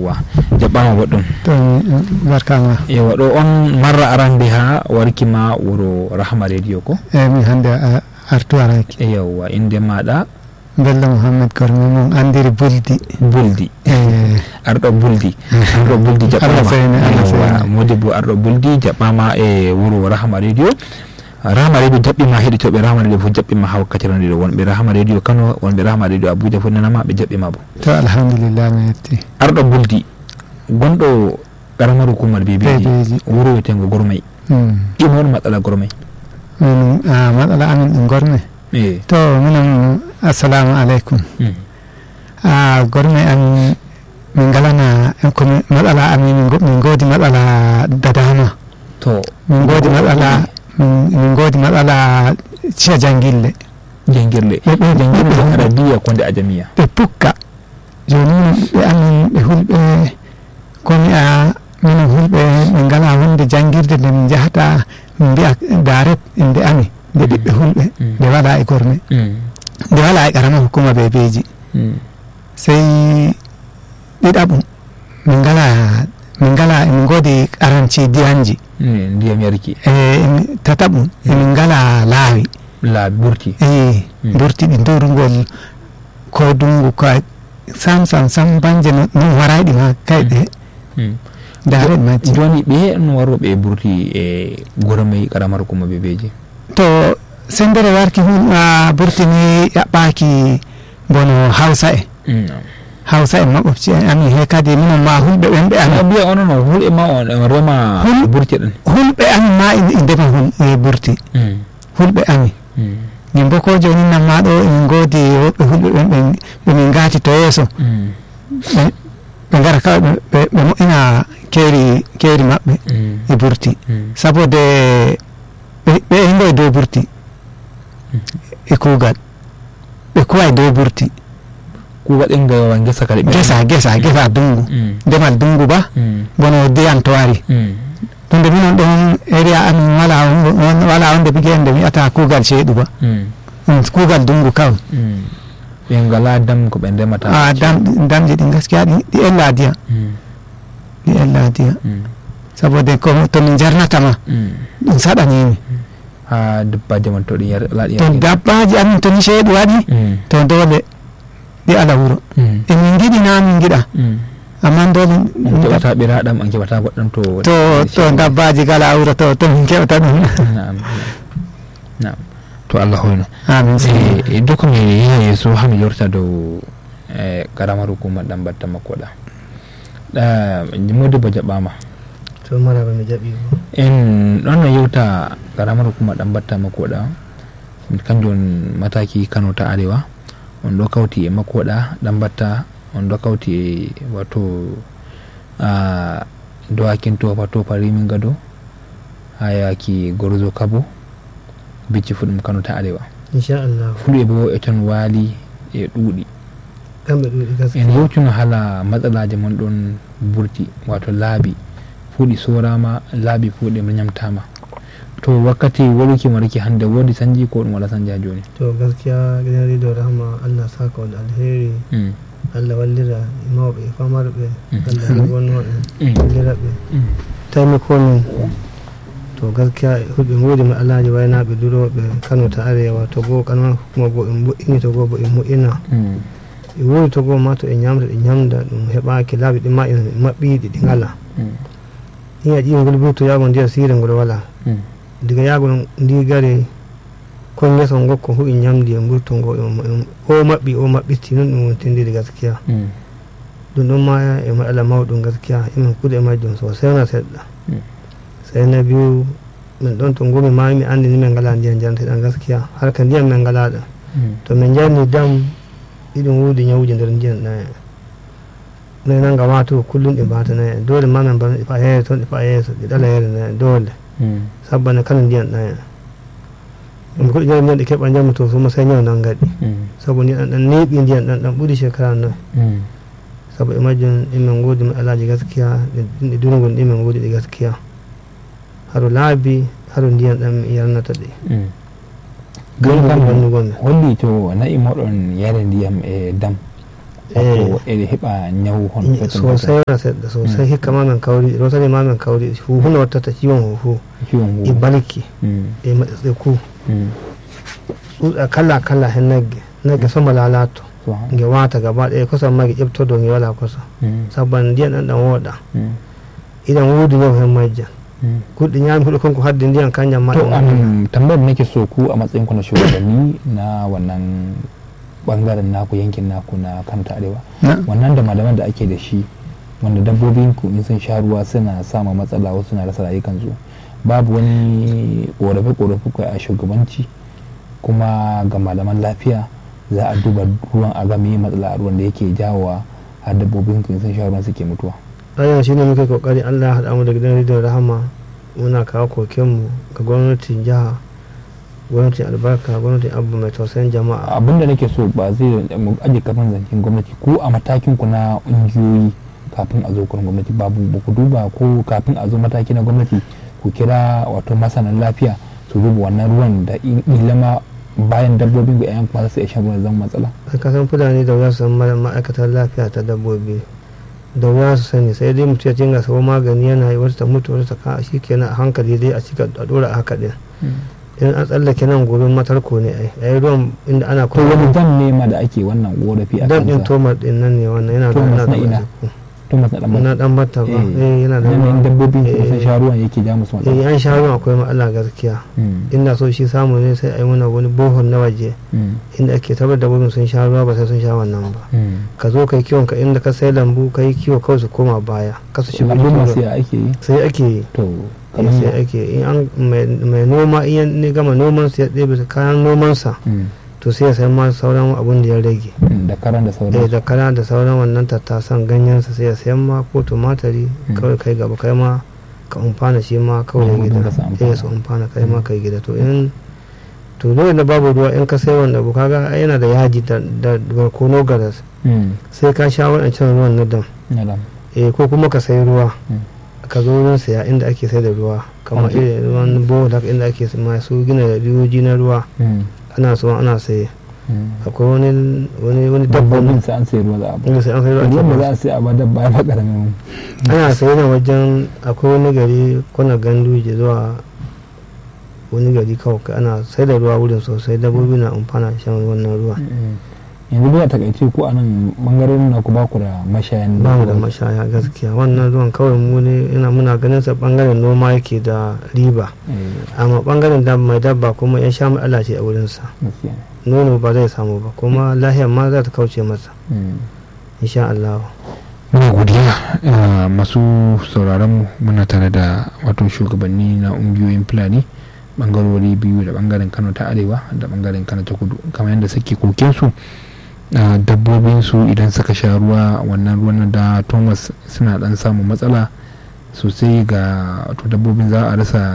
yawwa jaɓɓama goɗɗum to barkama yawwa ɗo on marra arande ha warkima wuro rahma radio ko eyi min hannde a artu araki yawwa inde maɗa bello mouhammed kormi mum andiri buldi buldi e arɗo buldi arɗo buldi Allah seyne, Allah jaɓɓama seyne. modi bo arɗo buldi jaɓɓama e wuro rahma radio rahma radio jaɓɓima heɗitoɓe rahma radio fof jaɓɓima ha wakkati ronde ɗo wonɓe rahma radio kano wonɓe rahma radio abuja fof nanama ɓe jaɓɓima bo to alhamdulillah mi yetti arɗo buldi gonɗo karamar hukumar bebeji bebeji wuro wiyetengo gormay ɗimo on matsala gormay min a matsala amin ɗum gorme e to minen assalamu aleykum a gorme amin min galana komi matsala amin min go- min godi matsala da dama to min godi matsala min min godi matsala ciya jangille jangirle ɓe ɓe jangirle arabiya konde ajamiya ɓe pukka joni ɓe amin ɓe hulɓe komi a minen hulɓe min ngala hunde jangirde nde min jahata min mbiya daret inde ami nde ɓiɓɓe hulɓe Mm. nde wala e gorme nde wala e karama hukuma bebeji sey ɗiɗaɓum min ngala min ngala emin godi aranci diyanji ndiyam yarki e emi- tataɓum emin ngala laawi laabi ɓurti eyi Mm. burtiɗi durgol ko dungu ko sam sam sam banje no non warayɗi ma kayɗe daret majji joni ɓe no waroɓe ɓurti e gormay karamar hukuma bebeji to sendere warki hun a burtini yaɓɓaki bono hawsa e hawsa e maɓofci en amin he kadi minon ma hulɓe ɓen ɓe amin biya onono hulɓe ma on on rema Hul- ɓurti ɗen hulɓe amin ma e e ndema hul e burti hulɓe amin min bo ko joni nan ma ɗo emin godi woɓɓe hulɓe ɓen ɓe ɓe min gati to yeeso ɓe ɓe gara kawai ɓe- ɓe ɓe moƴƴina keeri keeri maɓɓe e burti sabude ɓe ɓe himɓe e dow burti e kuugal ɓe kuwa e dow burti kuwaɗen gawa gesa kadi ɓe gesa gesa gesa dungu ndemal dungu ba bono diyam to wari ɗumde minon ɗon area amin wala hunde- won- wala wonde biguen nde wiyata kuugal ceeɗu ba ɗum kuugal dungu kawai ɓe ngala dam ko ɓe ndemata a dam damji ɗi gaskiya ɗi ɗi ella diya ɗi ella diya sabude ko to min jarnatama ɗum saɗanimi ha dabbaji man to ɗi yar laaɗi to dabbaji amin to ni ceeɗu waɗi to dole ɗi ala wuro emin giɗi na min giɗa amma dole on keɓata ɓiraɗam on keɓata goɗɗam to to to dabbaji gala wuro to to min keɓata ɗum Naam. Naam. to allah hoyno amin e doko mi yiha yeeso ha mi yorta dow e karamar hukuma ɗam batta makkoɗa ɗa modi bo jaɓɓama to maraba mi jaɓi bo en ɗon no yewta karamar hukuma ɗam batta makkoɗa kanjum on mataki kano ta arewa on ɗo kawti e makkoɗa ɗam batta on ɗo kawti e wato a dowakin tofa tofa rimin gado ha yaki gorzo kabo bicci fu ɗum kano ta arewa inchallah fulɓe bo e ton waali e ɗuuɗi kamɓe ɗuuɗi en gaskiya yewtuno hala matsalaji mon ɗon burti wato laabi fuuɗi sorama laabi fuuɗi ñamtama to wakkati waruki marki hande woodi sanji ko ɗum wala sanja joni to gaskiya gidan rido rahma allah saka wal alheri Mm, allah wallira e mawɓe e famarɓe Mm. allah gonno en Mm. wallira ɓe mm, tawmi komin to gaskiya hulɓe godima alaji waynaɓe duroɓe kano ta arewa to goo kanma hukuma goo en moƴƴini to goo bo en moƴƴina mm, e woni to goo ma to e ñamda ɗe ñamda ɗum heɓaki laaɓi ɗi ma en maɓɓiɗi ɗi ngala mm, in a ƴii ngol burto yago ndiya siire ngol wala mm, diga yago ndi gari kon yeso gokko hu en ñamdi e burto ngo en- en- o maɓɓi o maɓɓitti non ɗum wontindiri gaskiya mm, ɗum ɗon ma e maɗala mawɗum gaskiya emin kuuɗe majjum sosai na seɗɗa Mm. sai na biyu min ɗon to ngomi ma mi andi ni min ngala ndiyam janteɗan gaskiya har ka ndiyam min ngalaɗa mm, to min jarni dam ɗiɗum wuudi ñawuji nder ndiyam ɗan en noyi nanga ma to kullum ɗi mbatana en dole ma min mbana ɗi fa yeeso ɗi fa yeeso ɗi ɗala yeere na en dole mm, sabbana kala ndiyam ɗan en ɗum koɗi jari ndiyam ɗi keɓa jamma to soma sai ñaw nan gaɗi mm, sabu ndiyam ɗan ɗan neeɓi ndiyam ɗan ɗan ɓuuri shekara noy mm, sabu e majjum ɗimin goodi mi alaji gaskiya ɗi durgol ɗimin goodi ɗi gaskiya haro laabi haro ndiyam ɗam mi yarnata ɗi mm. Gam Gam kam wannugon mi holli to na'i moɗon yare ndiyam e dam wato ere hiba nyau hon sosai na sai da sosai hikka ma men kauri rotare ma men kauri huhuna wata ta ciwon huhu ciwon hu ibalki e matsatseku tsutsa kala kala hin nage nage sama lalato ge wata gaba ɗaya kusan ma ge ƴebto do ge wala kusa sabban ndiyan ɗan ɗan woɗa idan wudu yau hen majjan kuɗi ñami huɗo kanko hadde ndiyan kanjam ma to an tambayar da nake so ku a matsayin ku na shugabanni na wannan bangaren naku yankin naku na kanta arewa wannan da malaman da ake da shi wanda dabbobin ku in sun sha ruwa suna sama matsala wasu na rasa rayukansu babu wani korafe korafe kai a shugabanci kuma ga malaman lafiya za a duba ruwan a ga meye matsala a ruwan da yake jawowa har dabbobin ku in sun sha ruwan suke mutuwa ayan shine muke kokari Allah ya haɗa mu da gidan rediyon rahama muna kawo kokenmu ga gwamnatin jiha gwamnatin albarka gwamnatin abu mai tausayin jama'a abin da nake so ba zai mu aje kafin zancen gwamnati ko a matakin ku na ƙungiyoyi kafin a zo kan gwamnati babu ba ku duba ko kafin a zo mataki na gwamnati ku kira wato masanan lafiya su duba wannan ruwan da ilama bayan dabbobin ga 'yan kuma su iya shan ruwan zama matsala ka san fulani da wuya su san ma'aikatar lafiya ta dabbobi da wuya su sani sai dai mutum ya jinga sabo magani yana yi wata ta mutu wata ta ka shi kenan a hankali dai a cika a dora a haka din in an tsallake nan gobe matarko ne ai yayi ruwan inda ana to wani dam ne ma da ake wannan korafi a dam din tomar din nan ne wannan yana da Thomas yana na ina? da Thomas na dan na dan batta ba eh yana da yanayin dabbobi eh, sun sha ruwan yake ja musu eh matsala an sha ruwan akwai matsala gaskiya Mm, inda so shi samu ne sai a yi mana wani bohol na waje mm, inda ake tabbatar da dabbobin sun sha ruwa ba sai sun sha wannan ba mm. ka zo kai kiwon ka inda ka sai lambu ka yi kiwo kawai su koma baya ka su shigo lambu cikin masu ruwa. ya ake yi sai ake yi to eh, kamar sai ake in an mai mai noma in ya ne gama noman sa ya ɗebe kayan nomansa Mm, to sai ya sayi ma sauran abun da ya rage mm, da karan da eh sauran da kara da sauran wannan tattasan ganyensa sai ya sayan ma ko tumatari Mm. kawai kai gaba kai ma ka umfana shi ma kawai Mm, gida ka sa amfana. eh su umfana kai ma kai gida to in to dole da babu ruwa in ka sai wanda abu kaga ai yana da yaji da da barkono garas Mm, sai ka sha waɗancan ruwan na dam na dam. eh ko kuma ka sai ruwa Mm. ka zo wurin saya inda ake sai da ruwa kamar Okay. irin ruwan bohol haka inda ake masu gina riyoji na ruwa Mm, ana so ana saye mm. akwai wani wani wani dabbobin dabbobi sai an sai ruwa za a ba inda sai an sai ruwa ake ruwan da ba. za a sai a ba dabba ya ba karamin ana saye na wajen akwai wani gari kwana ganduje zuwa wani gari kawai kai ana sai da ruwa wurin sosai dabbobi na amfana da shan wannan ruwa yanzu dai a takaice ko a nan bangaren na ku ba ku da mashayan ba mu da ruwa. mashaya gaskiya wannan ruwan kawai mu ne ina muna ganin sa bangaren noma yake da riba Eh, amma bangaren da mai dabba kuma ya sha matsala ce a wurin sa gaskiya. nono ba zai samu ba kuma lahiyar ma za ta kauce masa Mm. insha Allah muna godiya uh, masu sauraron mu muna tare da wato shugabanni na ungiyoyin fulani bangarori biyu da bangaren kano ta arewa da bangaren kano ta kudu kamar yadda suke koken su uh, dabbobin su idan suka sha ruwa wannan ruwan da thomas suna dan samun matsala sosai ga wato dabbobin za a rasa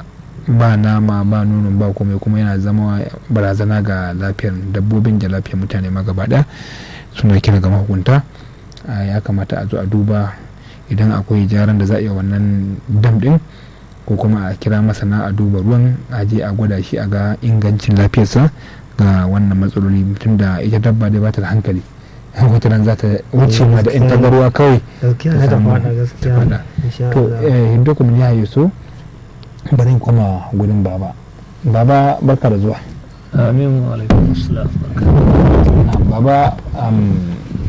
ba nama ba nonon ba komai kuma yana zama barazana ga lafiyar dabbobin da lafiyar mutane ma gaba ɗaya suna kira ga mahukunta a ya kamata a zo a duba idan akwai jaran da za a iya wannan dam din ko kuma a kira masana a duba ruwan a je a gwada shi a ga ingancin lafiyarsa ga wannan matsaloli mutum da ita dabba dai ba ta da hankali wata ran za ta wuce ma da in ta ga ruwa kawai gaskiya Ta na da samu- fada gaskiya ta fada. insha to Allah eh, hindu kuma ya yi so bari in koma gudun baba baba barka da zuwa amin wa alaikum assalam Na, baba um,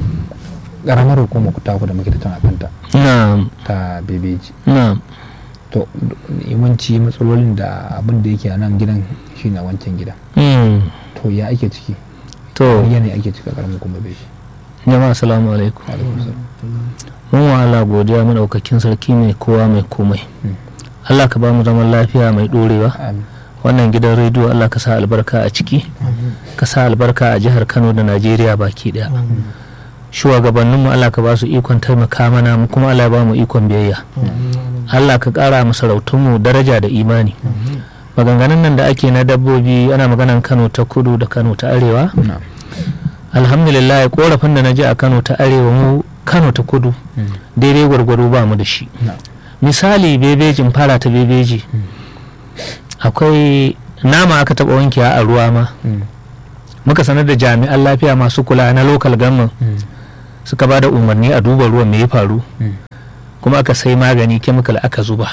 ƙaramar hukumar ku taku da muke tattauna kanta na'am ta bebeji na'am to yawanci matsalolin da abin da yake a nan gidan shi na wancan gidan Mm. to ya ake ciki to wani yanayi ake cika karamin kuma bai shi jama'a assalamu alaikum mun wa Allah godiya madaukakin sarki mai kowa mai komai Mm. Allah ka ba mu zaman lafiya mai dorewa amin wannan gidan rediyo Allah ka sa albarka a ciki ka sa albarka a jihar Kano da Najeriya baki daya shugabanninmu Allah ka ba su ikon taimaka mana mu kuma Allah ya ba mu ikon biyayya Allah ka ƙara masarautunmu daraja da imani maganganun nan da ake na dabbobi ana maganan Kano ta kudu da Kano ta arewa na alhamdulillah korafin da na ji a Kano ta arewa mu Kano ta kudu Mm. daidai gwargwado ba mu da shi na misali bebejin fara ta bebeji akwai nama aka taɓa wankewa a ruwa ma Mm. muka sanar da jami'an lafiya masu kula na local government Mm. suka ba da umarni a duba ruwan me ya faru kuma aka sai magani chemical aka zuba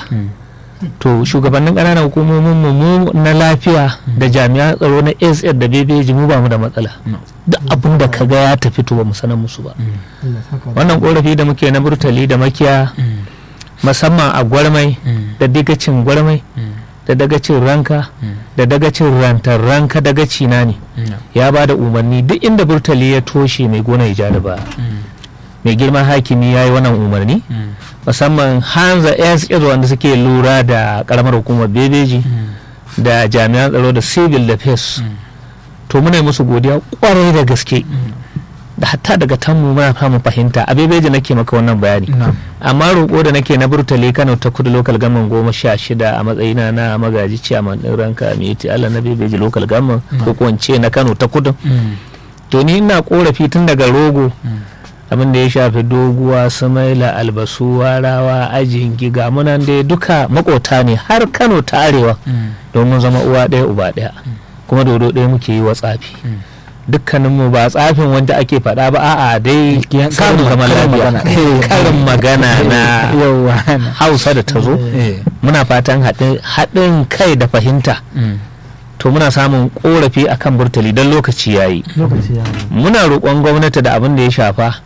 to shugabannin ƙananan hukumomin mu na lafiya da jami'an tsaro na ss da bebeji mu ba mu da matsala duk abin da kaga ya tafi to ba mu sanar musu ba wannan korafi da muke na burtali da makiya musamman a gwarmai da digacin gwarmai da dagacin ranka da dagacin rantar ranka dagaci na ne ya ba da umarni duk inda burtali ya toshe mai gona ya ja da ba mai girman hakimi ya yi wannan umarni musamman hanza ss wanda suke lura da karamar hukumar bebeji da jami'an tsaro da civil defense to muna musu godiya kwarai da gaske da hatta daga tanmu muna samun fahimta a bebeji nake maka wannan bayani amma roƙo da nake na burtale kano ta kudu local government goma sha shida a matsayina na magaji ciyaman ɗin ranka mai allah na bebeji local government ko kwance na kano ta kudu to ni ina korafi tun daga rogo abin da ya shafi doguwa sumaila albasu warawa ajin giga munan dai duka makota ne har kano ta arewa domin zama uwa ɗaya uba ɗaya kuma dodo ɗaya muke yi wa tsafi dukkaninmu ba tsafin wanda ake faɗa ba a'a dai samun zaman lafiya karin magana na hausa da ta zo muna fatan haɗin kai da fahimta to muna samun korafi akan burtali don lokaci yayi muna roƙon gwamnati da abin da ya shafa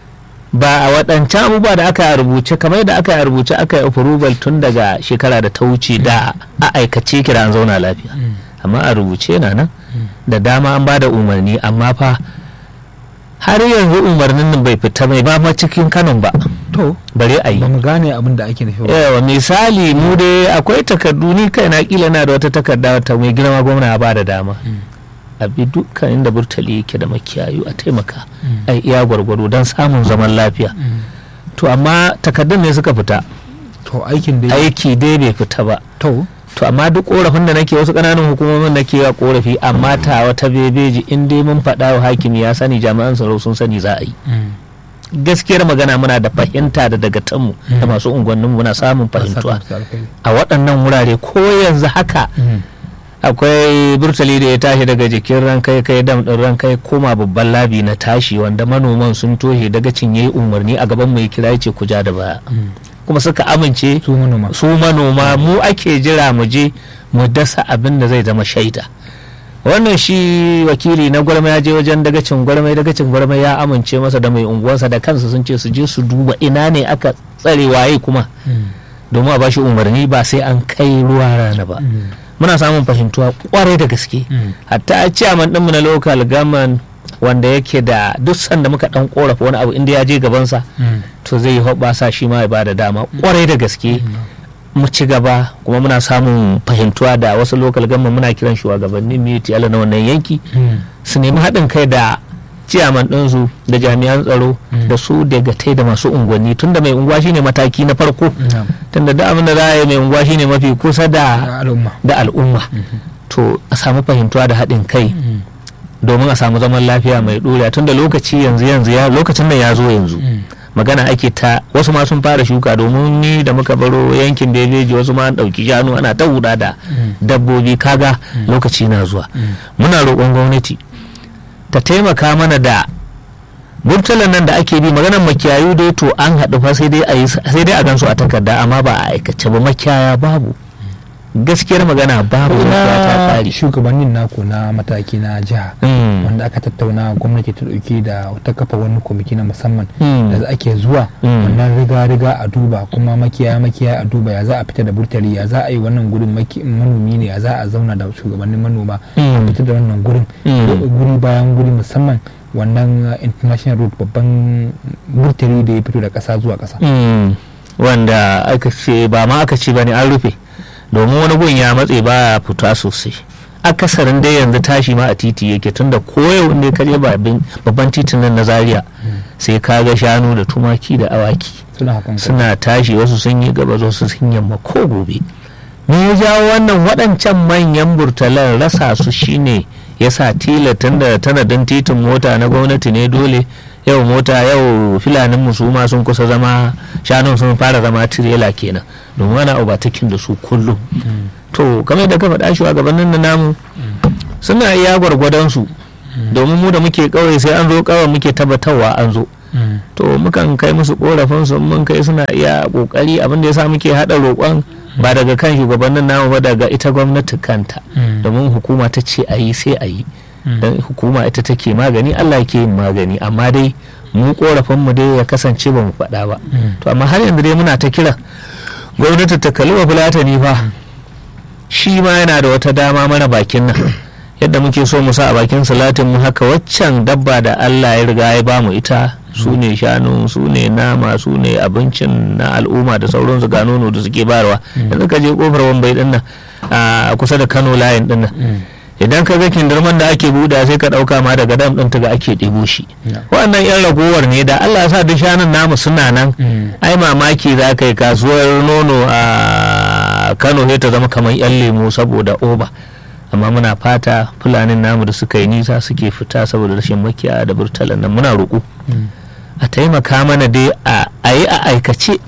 ba a waɗancan abubuwa da aka rubuce kamar da aka rubuce aka yi approval tun daga shekara da ta wuce da a aikace kira an zauna lafiya amma a rubuce na nan da dama an ba da umarni amma fa har yanzu umarnin nan bai fita mai ba ma cikin kanon ba to bare a yi ba mu gane abin da ake nufi ba yawa misali mu dai akwai takardu ni kai na kila na da wata takarda ta mai girma gwamna ba da dama a bi dukkan inda burtali yake da makiyayu a taimaka a iya gwargwado don samun zaman lafiya to amma takardun ne suka fita to aikin da aiki dai bai fita ba to to amma duk korafin da nake wasu kananan hukumomin nake wa korafi amma ta wata bebeji in dai mun faɗa wa hakimi ya sani jami'an tsaro sun sani za a yi gaskiyar magana muna da fahimta da daga tanmu da masu unguwannin muna samun fahimtuwa a waɗannan wurare ko yanzu haka akwai burtali da ya tashi daga jikin rankai kai dam ɗin rankai koma babban labi na tashi wanda manoman sun toshe daga cinye umarni a gaban mai kira ya ce ku ja da baya kuma suka amince su manoma su manoma mu ake jira mu je mu dasa abin da zai zama shaida wannan shi wakili na gwarma ya je wajen dagacin gwarmai dagacin gwarmai ya amince masa da mai unguwarsa da kansu sun ce su je su duba ina ne aka tsare waye kuma domin a bashi umarni ba sai an kai ruwa rana ba muna samun fahimtuwa kwarai da gaske hatta a ciyaman ɗinmu na local government wanda yake da duk sanda muka dan korafa wani abu inda ya je gabansa to zai yi hoɓasa shi ma ya bada dama kwarai da gaske mu ci gaba kuma muna samun fahimtuwa da wasu local government muna kiran shugabannin miti ala na wannan yanki su nemi haɗin kai da ciyaman ɗinsu da jami'an tsaro da su daga tai da masu unguwanni tunda mai unguwa shine mataki na farko tunda da abin da za a yi mai unguwa shine mafi kusa da al'umma to a samu fahimtuwa da haɗin kai domin a samu zaman lafiya mai ɗoriya tunda lokaci yanzu yanzu ya lokacin nan ya zo yanzu magana ake ta wasu ma sun fara shuka domin ni da muka baro yankin bebeji wasu ma an ɗauki shanu ana ta huda da dabbobi kaga lokaci na zuwa muna roƙon gwamnati ta taimaka mana da burtalan nan da ake bi maganar makiyayu dai to an haɗu fa sai dai a sai dai a gansu a takarda amma ba a aikace ba makiyaya babu gaskiyar magana babu ta tsari shugabannin naku na mataki na jiha wanda aka tattauna gwamnati ta dauke da ta kafa wani kwamiti na musamman da ake zuwa wannan riga riga a duba kuma makiyaya makiyaya a duba ya za a fita da burtali ya za a yi wannan gurin manomi ne ya za a zauna da shugabannin manoma a fita da wannan gurin guri bayan guri musamman wannan international road babban burtali da ya fito da kasa zuwa kasa wanda aka ce ba ma aka ce ba ne an rufe domin wani gun ya matse ba fita sosai akasarin dai yanzu tashi ma a titi yake tunda koyau ne kaje babban titin nan na zaria sai ka ga shanu da tumaki da awaki suna tashi wasu sun yi gaba wasu sun yamma ko gobe me ya jawo wannan waɗancan manyan burtalan rasa su shine ya sa tila tunda tanadin titin mota na gwamnati ne dole yau mota yau filanin musuma sun kusa zama shanun sun fara zama tirela kenan domin ana obatakin da su kullum to kamar da ka faɗa shugabannin na namu suna iya gwargwadon su domin mu da muke kawai sai an zo kawai muke tabbatarwa an zo to mukan kai musu korafin su mun kai suna iya kokari abin da yasa muke hada roƙon ba daga kan shugabannin namu ba daga ita gwamnati kanta domin hukuma ta ce a yi sai a yi don hukuma ita take magani Allah ke yin magani amma dai mu korafin mu dai ya kasance ba mu faɗa ba to amma har yanzu dai muna ta kira gwamnati ta kalli wa fulatani fa shi ma yana da wata dama mana bakin nan yadda muke so mu sa a bakin salatin mu haka waccan dabba da Allah ya riga ya bamu ita su ne shanu su ne nama su ne abincin na al'umma da sauransu ga nono da suke bayarwa yanzu ka je kofar wambai din nan a kusa da Kano layin din nan idan ka ga kindirman da ake buɗa sai ka ɗauka ma daga dam ɗin ga ake ɗebo shi wannan yan ragowar ne da Allah ya sa duk shanun namu suna nan ai mamaki za ka yi kasuwar nono a Kano sai ta zama kamar yan lemo saboda oba amma muna fata fulanin namu da suka yi nisa suke fita saboda rashin makiya da burtalan nan muna roƙo a taimaka mana dai a yi a aikace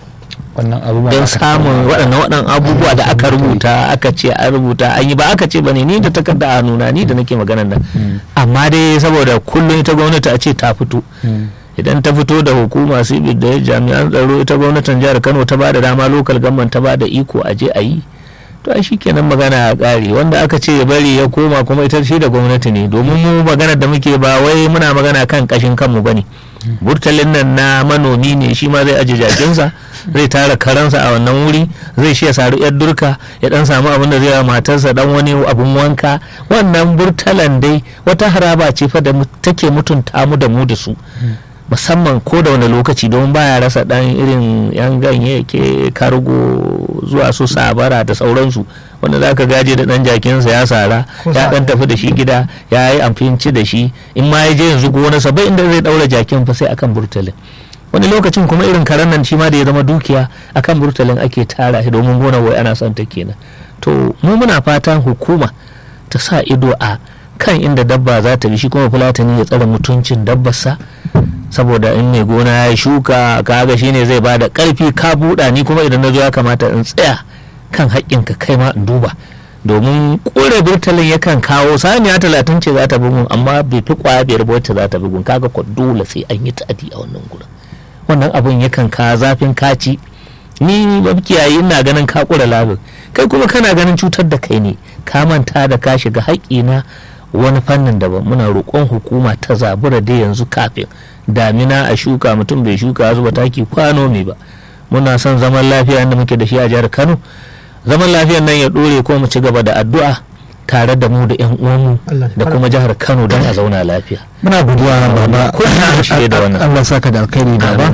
don samun waɗannan waɗannan abubuwa da aka rubuta aka ce an rubuta an yi ba aka ce bane ni da takarda a nuna ni da nake maganan nan amma dai saboda kullum ita gwamnati a ce ta fito idan ta fito da hukuma sibir da jami'an tsaro ita gwamnatin jihar kano ta ba da dama lokal gamman ta ba da iko a je a yi to ai shikenan magana a ƙare wanda aka ce ya bari ya koma kuma ita shi da gwamnati ne domin mu magana da muke ba wai muna magana kan kashin kanmu bane burtalin nan na manomi ne shi ma zai aje jakinsa zai tara karansa a wannan wuri zai shi ya saru yar durka ya dan samu abin da zai wa matarsa dan wani abun wanka wannan burtalan dai wata haraba ce fa da take mutunta mu da mu da su musamman ko da wani lokaci don baya rasa dan irin yan ganye ke kargo zuwa su sabara da sauransu wanda za ka gaje da dan jakinsa ya sara ya dan tafi da shi gida ya yi amfinci da shi in ma ya je yanzu gonarsa bai inda zai daura jakin fa sai akan burtalin wani lokacin kuma irin karen nan shi ma da ya zama dukiya akan burtalin ake tara shi domin gonar wai ana son ta kenan to mu muna fatan hukuma ta sa ido a kan inda dabba za ta bi shi kuma fulatani ya tsare mutuncin dabbarsa saboda in mai gona ya shuka kaga shine zai bada karfi ka buɗa ni kuma idan na zo ya kamata in tsaya kan haƙƙinka kai ma in duba domin kore burtalin yakan kawo saniya talatin ce za ta bugun amma bai fi kwaya biyar ba wacce za ta bugun kaga ko dole sai an yi ta'adi a wannan gurin wannan abun yakan ka zafin kaci ni ba kiyaye ina ganin ka kura labin kai kuma kana ganin cutar da kai ne ka manta da ka shiga haƙƙina wani fannin daban muna roƙon hukuma ta zabura da yanzu kafin damina a shuka mutum bai shuka zuba taki kwano mai ba muna son zaman lafiya da muke da shi a jihar kano zaman lafiyan nan ya ɗore ko mu ci gaba da addu'a tare da mu da yan uwanmu da kuma jihar kano don a zauna lafiya muna godiya baba da wannan Allah saka da alkhairi baba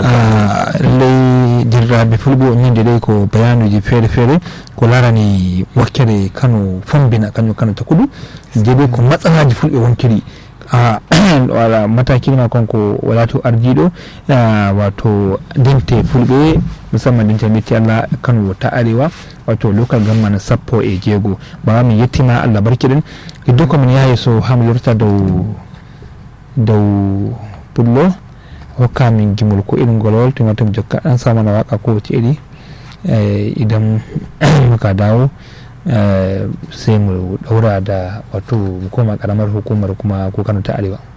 lallai dirra be fulɓe min de ɗay ko bayanuji feere feere ko larani wakkere kano fombina kañum kano takudu jeeɓe ko matsalaji fulɓe wonkiri wala mataki ma konko wala to ardiɗo wato dinte fulɓe musamman dinte metti allah kano ta arewa wato local government sappo e jeego bawa min yettima allah barkiɗen iddo komin yahi so hami lorta dow dow pullo hokka min gimol ko irin golwol to wata jokka dan sa mana waka ko wace iri idan muka dawo sai mu daura da wato koma karamar hukumar kuma ko kano ta arewa